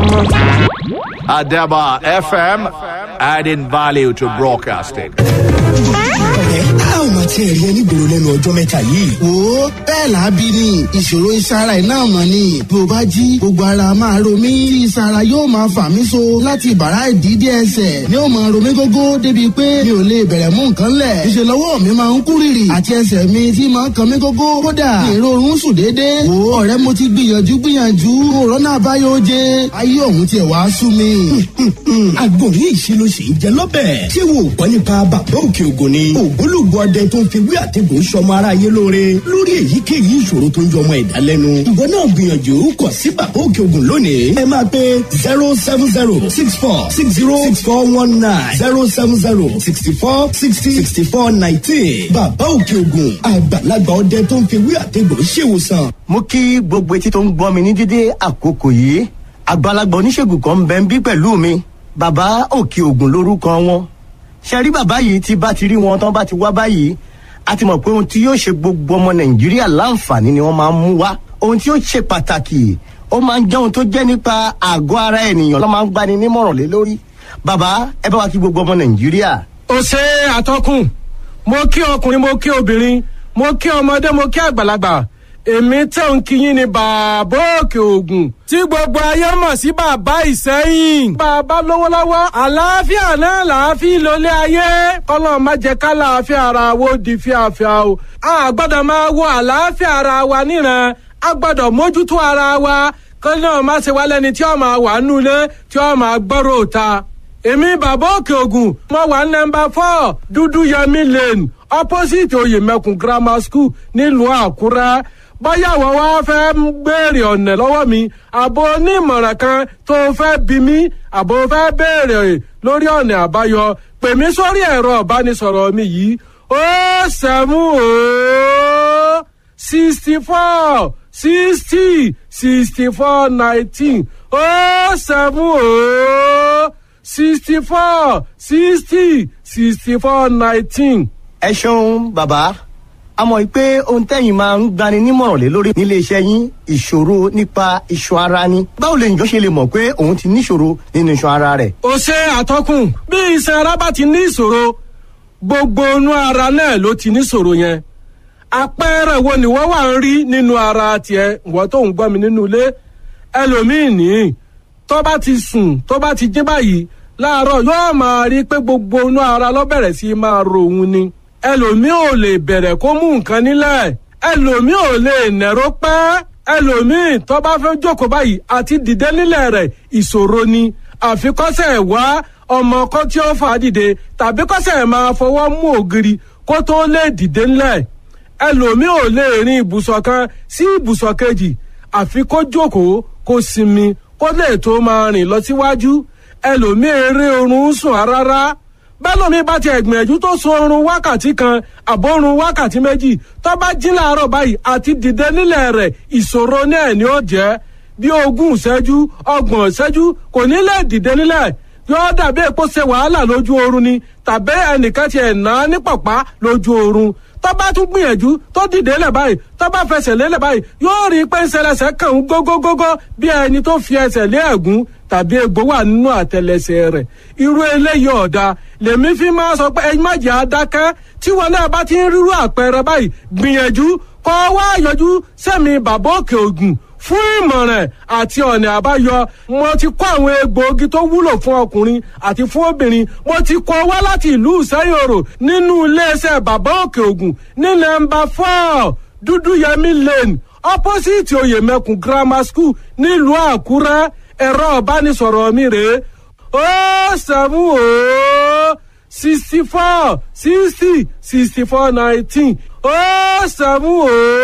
Adaba FM, adding value to broadcasting. ọ̀rẹ́ a ò máa tiẹ̀ rí ẹni gbòòrò lẹ́nu ọjọ́ mẹ́ta yìí. wo bẹ́ẹ̀ làábí ni ìṣòro ìsara iná mọ̀ ni bí o bá jí gbogbo ara máa ro mí tí ìsara yóò máa fà mí so láti bàrá ìdídé ẹsẹ̀ ni ó máa ro mí gógó débi pé mi ò lè bẹ̀rẹ̀ mú nǹkan lẹ̀ ìṣe lọ́wọ́ mi máa ń kú rìrì àti ẹsẹ̀ mi tí máa ń kan mí gógó kódà èrò oorun sùn déédéé wo ọ̀rẹ́ mo ti gbìyànjú gbìyànjú òrọ́nà àbáyọ oje ayé òun tiẹ̀ wá sú mi. àgbọ̀n yìí ṣe ló ṣe ń jẹ lọ́bẹ̀. ṣé wo gbọ́ nípa bàbá òkè ògùn ni. ògbólógbò ọdẹ tó ń fi wí àtẹ̀gùn sọmọ aráyé lóore lórí èyíkéyìí ìṣòro tó ń jọ ọmọ ẹ̀dá lẹ́nu. ìwọ náà gbìyànjú kọ sí bàbá òkè ògùn lónìí. ẹ máa pe zero seven zero six four six zero six four one nine zero seven zero sixty four sixty sixty four nineteen. bàbá òkè ògùn àgbàlagbà ọdẹ tó ń fi wí àtẹ̀gùn ṣèwòsàn. mo kí gbogbo etí tó ń gbọ́ mi ní dídé àkókò yìí àgbàlagbà oníṣègùn kan ń bẹ ń bí pẹ̀lú mi bàbá òkè ògùn lórúkọ wọn ṣe rí bàbá yìí tí bá ti rí wọn tán bá ti wá báyìí a ti mọ̀ pé ohun tí yóò ṣe gbogbo ọmọ nàìjíríà láǹfààní ni wọ́n máa ń mú wá ohun tí yóò ṣe pàtàkì ó máa ń jẹ́ ohun tó jẹ́ nípa àgọ́ ara ènìyàn ló máa ń gbani nímọ̀ràn lé lórí bàbá ẹ bá wa kí gbogbo ọmọ nàìjíríà. ó ṣe àtọkùn mo kí ọkùnrin mo kí obìnrin mo kí ọmọdé mo kí àgbàlagbà èmi tẹ̀ ń kíyìn ní bàbá òkè ògùn tí gbogbo ayé mọ̀ sí bàbá ìsẹ́yìn. bàbá lówó lọ́wọ́ àlàáfíà náà làáfíà lólé ayé kọ́lọ́ má jẹ́ ká làáfíà ara wo di fíafíà o. a gbọ́dọ̀ máa wo àlàáfíà ara wa níran a gbọ́dọ̀ mójútó ara wa kọ́ náà má ṣe wá lẹ́ni tí ó máa wà nulẹ̀ tí ó máa gbọ́rọ̀ òta. èmi bàbá òkè ògùn mo wà nọmba four dúdú yẹmi lane opposite oyèmẹkùn grammar school nílùú àkúrẹ́ bóyá àwọn wá fẹ́ ń béèrè ọ̀nà lọ́wọ́ mi àbò onímọ̀ràn kan tó fẹ́ bí mi àbò fẹ́ béèrè lórí ọ̀nà àbáyọ pè mí sórí ẹ̀rọ ìbánisọ̀rọ̀ mi yìí ó sẹ́mú ó sixty four sixty sixty four nineteen ó sẹ́mú ó sixty four sixty sixty four nineteen. ẹ ṣeun bàbá a mọ̀ pé ohun tẹ́yìn máa ń gbani nímọ̀ràn lé lórí nílé iṣẹ́ yín ìṣòro nípa iṣan ara ni báwo lè njọ́ ṣe lè mọ̀ pé òun ti níṣòro nínú iṣan ara rẹ̀. ó ṣe àtọkùn bí iṣan ara bá ti ní ìṣòro gbogbo inú ara náà ló ti níṣòro yẹn àpẹẹrẹ wo ni wọ́n wà ń rí nínú ara tiẹ̀ wọ́n tó ń gbọ́ mi nínú ilé ẹlòmíín ní tó bá ti sùn tó bá ti jí báyìí láàárọ̀ yóò máa rí pé gbogbo inú ara ló bẹ̀rẹ̀ sí máa ro òun ni ẹlòmíì ò lè bẹ̀rẹ̀ kó mú nǹkan nílẹ̀ ẹlòmíì ò lè nẹ̀rọ pẹ́ ẹlòmíì tó bá fẹ́ jókòó báyìí àti dìde nílẹ̀ rẹ̀ ìṣòro ni àfikọ́sẹ̀ wá ọmọ kan tí ó fà á dìde tàbí kọ́sẹ̀ máa fọwọ́ mú ògiri kó tó lè dìde nílẹ̀ ẹlòmíì ò lè rin ibùsọ̀ kan sí ibùsọ̀ kejì àfi kó jókòó kó sinmi kó lè tó máa rìn lọ síwájú ẹlòmíì eré oorun sùn rárá bẹ́lómi bá ti ẹ̀gbìyànjú tó sun oorun wákàtí kan àbórun wákàtí méjì tó bá jí láàárọ̀ báyìí àti dìde nílẹ̀ rẹ̀ ìṣòro náà ni ó jẹ́ bí ogún ìṣẹ́jú ọgbọ̀n ìṣẹ́jú kò ní lè dìde nílẹ̀ yóò dàbí èpo ṣe wàhálà lójú oorun ni tàbí ẹnìkan ti ẹ̀ ná ní pọ̀pá lójú oorun tó bá tún gbìyànjú tó dìde lẹ̀ báyìí tó bá fẹsẹ̀ lélẹ̀ báyìí yóò rí i pé ńṣẹlẹsẹ̀ kàn ń gógógógó bí ẹni tó fi ẹsẹ̀ lé ẹ̀gún tàbí egbò wà nínú àtẹlẹsẹ̀ rẹ̀ irú eléyìí ọ̀dà lèmi fi máa sọ pé ẹyin má jẹ́ adákẹ́ tí wọn náà bá ti ń rírú àpẹẹrẹ báyìí gbìyànjú kọ́ wá yọjú sẹ́mi bàbá òkè ògùn fún ìmọ̀ràn àti ọ̀nà àbáyọ mo ti kó àwọn egbòogi tó wúlò fún ọkùnrin àti fún obìnrin mo ti kó wá láti ìlú ìsẹ́yòrò nínú iléeṣẹ́ bàbá òkè ògùn ní nọ́mbà four dúdú yẹmí lane opposite oyèmẹkùn grammar school nílùú àkúrẹ́ ẹ̀rọ ìbánisọ̀rọ̀ mi rèé ó sẹ́mu ó sixty four sixty sixty four nineteen ó sẹ́mu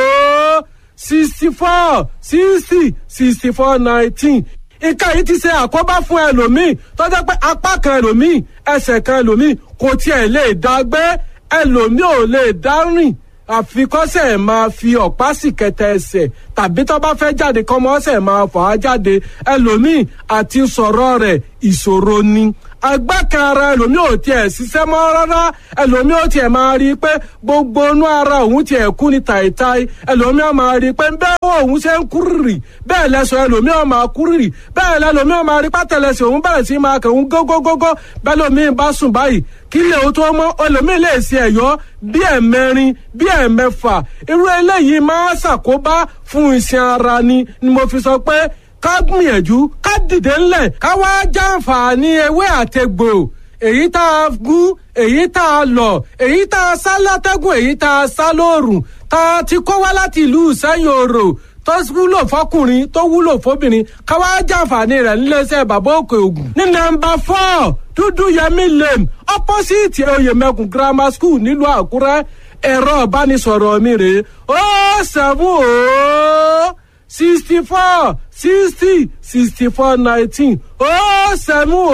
ó sixty four sixty sixty four nineteen nǹkan yìí ti ṣe àkóbá fún ẹlòmíì tó jẹ́ pé apá kan ẹlòmíì ẹsẹ̀ kan ẹlòmíì kò tiẹ̀ lè dá gbé ẹlòmíì ò lè dá rìn àfikọ́sẹ̀ máa fi ọ̀pá sì kẹta ẹsẹ̀ tàbí tó bá fẹ́ jáde kọ́mọ ọ̀sẹ̀ máa fà á jáde ẹlòmíì àti sọ̀rọ̀ rẹ̀ ìṣòro ni agbákan ara ẹlòmíì ò tiẹ̀ ṣiṣẹ́ mọ́ rárá ẹlòmíì ò tiẹ̀ máa rí i pé gbogbo inú ara òun tiẹ̀ kú ní tàìtàì ẹlòmíì ò máa rí i pé bẹ́ẹ̀ wọ òun ṣe ń kúrìrì bẹ́ẹ̀ lẹ́sọ̀ ẹlòmíì ò máa kúrìrì bẹ́ẹ̀ lẹ́lòmíì ò máa rí pátẹ́lẹsẹ̀ òun bẹ̀rẹ̀ sí máa kẹ̀ òun gógógógó bẹ́ẹ̀ lòmíì bá sùn báyìí kí lè o tó mọ́ ẹlòmíì lè ṣe ẹ̀yọ́ bí ẹ̀mẹrin bí ẹ̀mẹfà irú eléyìí máa ṣàkóbá fún iṣan ara ni ni mo fi sọ pé ká gbìyànjú ká dìde ńlẹ̀ ká wá jàǹfààní ewé àtegbò èyí tá a gún èyí tá a lọ̀ èyí tá a sá látẹ́gùn èyí tá a sá lóòrùn tá a ti kó wá láti ìlú sẹ́yìn òrò tó wúlò fọkùnrin tó wúlò fóbìnrin ká wá jàǹfààní rẹ̀ níléeṣẹ́ bàbá òkè ògùn ní nọ́mbà four dúdú yẹmí lane opposite oyèmẹkùn grammar school nílùú àkúrẹ́ ẹ̀rọ ìbánisọ̀rọ̀ mi rèé ó sẹ́fún ó sixty four sixty sixty four nineteen ó sẹ́mu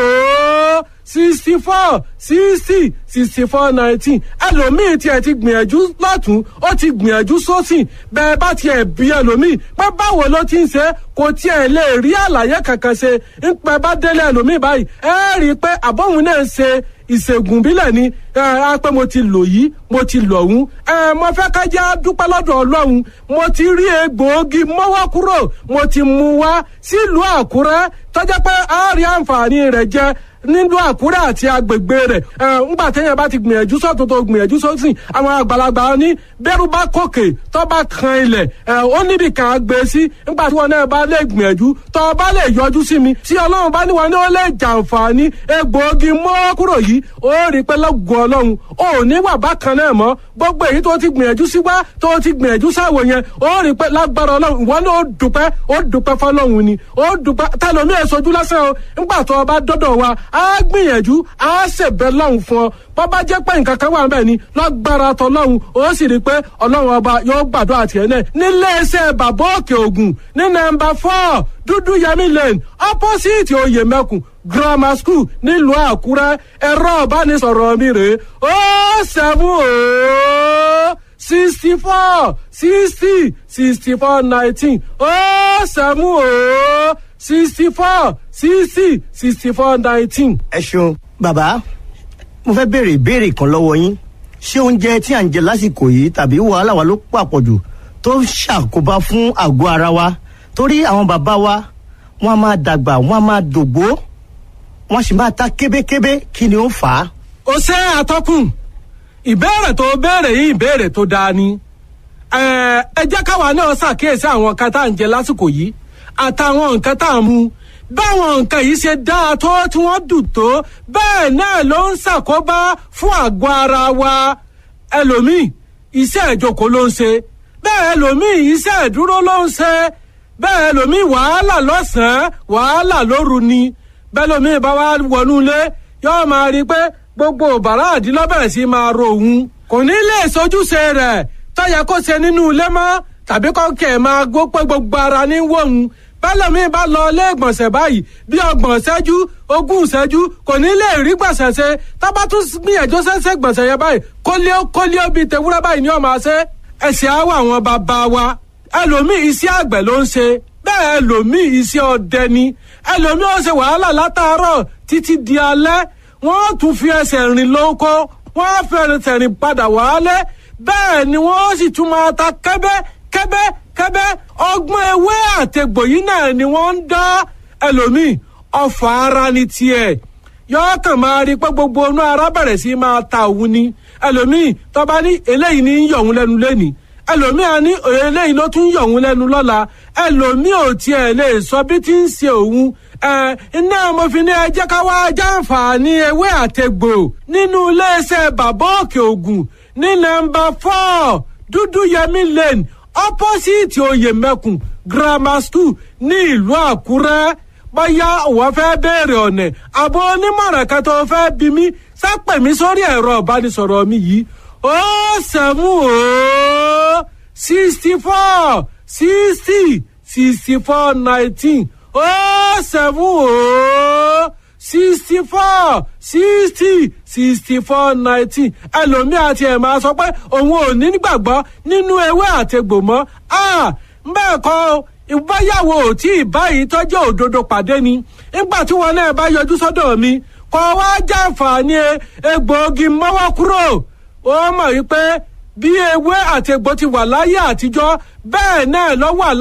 ó sixty four sixty sixty four nineteen ẹlòmíì tiẹ̀ ti gbìyànjú lọ́tún ó ti gbìyànjú sósìn bẹ́ẹ̀ bá tiẹ̀ bí ẹlòmíì pé báwo ló ti ń ṣe kò tiẹ̀ lè rí àlàyé kankan ṣe ń pẹ́ bá délé ẹlòmíì báyìí ẹ rí i pé àbọ̀hún náà ń ṣe ìṣègùn bílẹ̀ ni ẹ á pé mo ti lò yìí mo ti lò ọ̀hún ẹ mo fẹ́ ká jẹ́ dúpẹ́ lọ́dọ̀ ọlọ́run mo ti rí egbòogi mọ́wọ́ kúrò mo ti mú wá sílùú àkúrẹ́ tọ́jà pé a rí àǹfààní rẹ̀ jẹ nílùú àkúrẹ́ àti agbègbè rẹ̀ ẹ ńgbà téèyàn bá ti gbìyànjú sọ́tún tó gbìyànjú sósìn àwọn àgbàlagbà ní bẹ́rù bá kòkè tó bá kan ilẹ̀ ẹ ó níbi kan á gbé sí ńgbà tí wọn náà bá lè gbìyànjú tó bá lè yọjú sí mi tí ọlọ́run bá ní wọn ní ó lè jàǹfààní egbòogi mọ́ kúrò yìí ó rí i pé lọ́gùn ọlọ́run ò ní wà bákan náà mọ́ gbogbo èyí tó ti gbìyànjú sí wá tó ti gbìyànjú sáwò yẹn ó rí i pé lágbára ọlọ́run ìwọ náà ó dùpẹ́ ó dùpẹ́ fọlọ́run ni ó dùpẹ́ tẹlomi èsojú lásán o ńgbà tó o bá dọ́dọ̀ wa á gbìyànjú á ṣèbẹ̀ lọ́hùn fún ọ bó bá jẹ́ pé nǹkan kan wà níbẹ̀ ni lágbára tọlọ́hun ó sì rí i pé ọlọ́run ọba yóò gbàdúrà tiẹ̀ náà nílé iṣẹ́ bàbá òkè ògùn ní nọ́mbà four dúdú yẹmí lane opposite oyè mẹ́kùn grammar school nílùú àkúrẹ́ ẹ̀rọ ìbánisọ̀rọ̀ mi rèé ó seven ó sixty four sixty sixty four nineteen ó seven ó sixty four sixty sixty four nineteen. ẹ ṣeun bàbá mo fẹ́ béèrè ìbéèrè kan lọ́wọ́ yín ṣé oúnjẹ tí à ń jẹ lásìkò yìí tàbí wàhálà wa ló pàpọ̀jù tó ń ṣàkóbá fún àgọ́ ara wa torí àwọn bàbá wa wọ́n á máa dàgbà wọ́n á máa dògbó wọ́n sì máa ta kébékébé kí ni ó fà á. ó ṣe àtọkùn ìbéèrè tó béèrè yìí ìbéèrè tó dáa ni ẹ ẹ jẹ́ káwa náà ṣàkíyèsí àwọn nǹkan tá à ń jẹ lásìkò yìí àtàwọn nǹkan tá à ń mu báwọn nǹkan yìí ṣe dáa tó tí wọ́n dùn tó bẹ́ẹ̀ náà ló ń ṣàkóbá fún àgọ́ ara wa ẹlòmíì iṣẹ́ ìjókòó ló ń ṣe bẹ́ẹ̀ ẹlòmíì iṣẹ́ ìdúró ló ń ṣe bẹ́ẹ̀ ẹlòmíì wàhálà lọ́sàn-án wàhálà lóru ni bẹ́ẹ̀ ẹlòmíì bá wá wọnú ilé yóò máa rí i pé gbogbo bàrá àdínlọ́bẹ̀rẹ̀ sí máa ro òun kò ní lè sojúṣe rẹ̀ tọ́yẹ kó ṣe nínú ilé mọ́ tàbí kọ́kẹ́ máa gbó pé gbogbo ara ní wọ̀hún bẹ́lẹ̀mí bá lọ ilé ìgbọ̀nsẹ̀ báyìí bí ọgbọ̀n ṣẹ́jú ogún ṣẹ́jú kò ní lè rí gbọ̀nsẹ̀ ṣe tábà tún gbìyànjú ṣẹ́ṣẹ́ gbọ̀nsẹ̀ yẹn báyìí kólíó kólíó bíi tewúrẹ́ báyìí ni ọmọ ṣe ẹ̀sìn àwọ̀ àwọn bàbá wa ẹlòmíì iṣẹ́ àgbẹ̀ ló ń ṣe bẹ́ẹ̀ ẹlòmíì iṣẹ́ ọdẹ ni ẹlòmíì ó ṣe wàhálà látàárọ̀ títí di alẹ́ wọ́n tún fi ẹsẹ̀ rìn lóko wọ́n fi ẹsẹ̀ rìn padà wálé bẹ́ẹ̀ ni wọ́n sì tún máa ta kẹ́bẹ́ kẹ́bẹ́ kẹ́bẹ́ ọgbọ́n ewé àtẹ̀gbò yìí náà ni wọ́n ń dá ẹlòmíì ọfà ara ni tiẹ̀ yọọ kàn máa rí pé gbogbo inú ara bẹ̀rẹ̀ sí máa ta òun ni ẹlòmíì tọ́ba ní eléyìí ní yọ̀ òun lẹ́nu lẹ́nìí ẹlòmíì á ní eléyìí ló tún yọ̀ òun lẹ́nu lọ́la ẹlòmíì ò tiẹ̀ lè sọ bí tí ń ṣe òun ẹ iná mo fi ní ẹ jẹ́ ká wá jàǹfààní ewé àtẹ̀gbò nínú iléeṣẹ́ bàbá òkè ògùn ní nọ́mbà four dúdú yẹmí lane opposite oyèmẹkùn grammar school ní ìlú àkúrẹ́ bóyá òwò fẹ́ béèrè ọ̀nà àbọ̀ onímọ̀ràn kan tó fẹ́ bí mi sápẹ̀ mi sórí ẹ̀rọ ìbánisọ̀rọ̀ mi yìí ó sẹ́mu ó sixty four sixty sixty four nineteen ó sẹ́mu ó sixty four sixty sixty four nineteen ẹlòmíì àti ẹ̀ máa sọ pé òun ò ní gbàgbọ́ nínú ewé àtegbò mọ́ bẹ́ẹ̀ kọ́ ìbáyàwó tí ìbáyìí tọ́jú òdodo pàdé ni nígbà tí wọn náà bá yọjú sọ́dọ̀ mi kọ́ wá jàǹfààní egbòogi mọ́wọ́ kúrò ó mọ̀ wípé bí ewé àti egbò ti wà láyé àtijọ́ bẹ́ẹ̀ náà ló wà